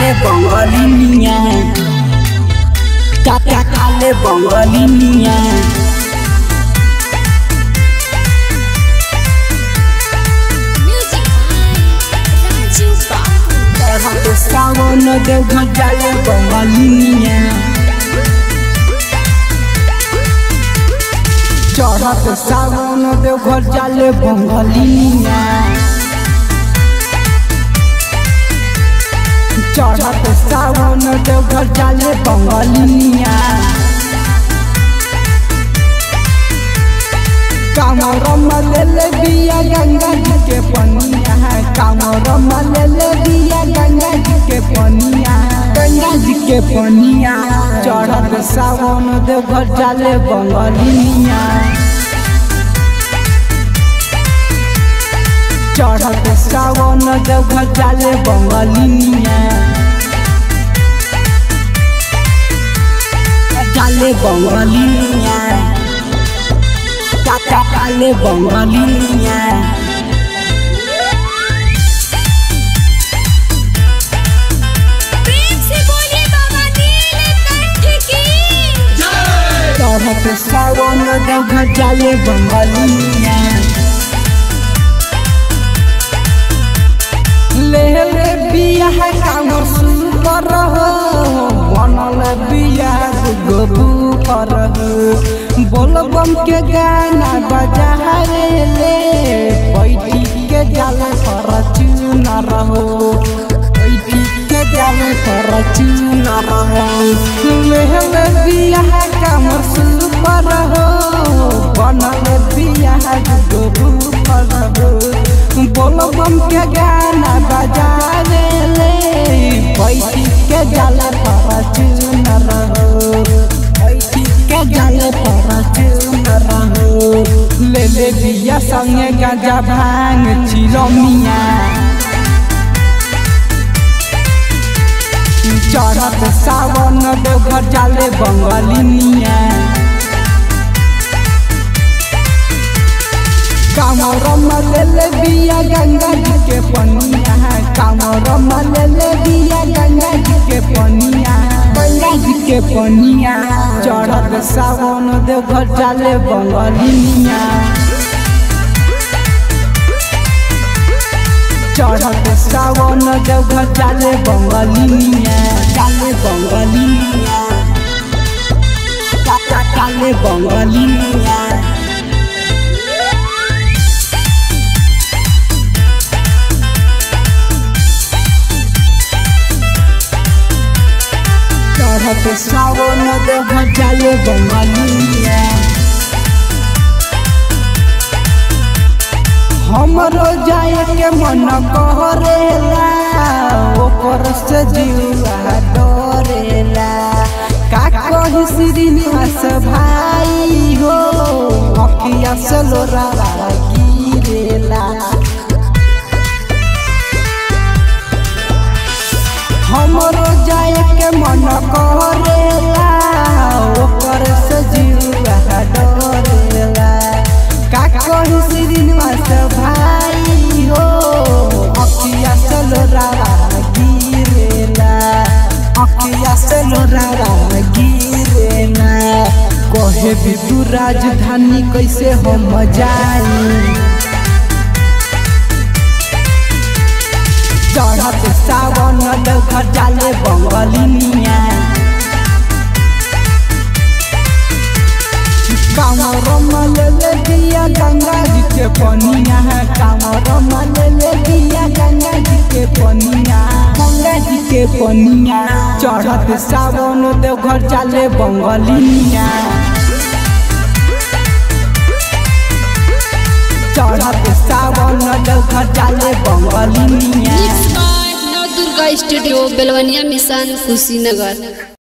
काले बंगलिनिया काका काले बंगलिनिया Music by Raju Babu. चढ़त सावन देव जाले बंगलिनिया चढ़त सावन देव घर जाले बंगलिनिया चढ़त सावन देव घर जाले बंगलिनिया कामर मले बिया गंगा जी के पनिया कामर मले बिया गंगा जी के पनिया गंगा जी के पनिया चढ़त सावन देव घर जाले बंगलिनिया चढ़त सावन देव घर जाले बंगलिनिया जाले बंगलिनिया काका काले बंगलिनिया प्रेम से बोलिए बाबा नीलकंठ की चढ़त सावन देव जाले बंगलिनिया ले ले बियाह कामर सुपर हो बनल बियाह गोबू पर बोल बम के गाना बजा रे ले बैठी के जाले पर चुन रहो बैठी के जाले पर चुन रहो ले ले बियाह कामर सुपर हो बनल बियाह गोबू पर बोल बम के गाना बजा रे ले बैठी के जाले पर चुन रहो बैठी के जाले पर चुन रहो ले ले बिया संगे गाजा भांग चिलमिया चढ़त सावन देवघर जाले बंगलिनिया कामर मले बिया गंगा जी के पनिया कामर मले बिया गंगा जी के पनिया गंगा जी के पनिया चढ़त सावन देवघर जाले बंगलिनिया चढ़त सावन देवघर जाले बंगलिनिया जाले बंगलिनिया काका काले बंगलिनिया चढ़त सावन देव जाले बंगलिया हमरो जाए के मन करेला ओकर से जीवा डरेला का कही श्रीनिवास भाई हो अखिया से लोरा गिरेला हमरो जाए के मन करेला ओकर से जीवा डरेला का कही श्रीनिवास भाई हो अखिया से लोरा गिरेला अखिया से लोरा गिरेला कहे भी तू राजधानी कैसे हम जाई चढ़त सावन देवघर जाले बंगलिनिया कामर मले दिया गंगा जी के पनिया कामर मले दिया गंगा जी के पनिया गंगा जी के पनिया चढ़त सावन देवघर जाले बंगलिनिया चढ़त सावन देवघर जाले बंगलिनिया mix by Nav Durga studio Belwaniya mission Kushinagar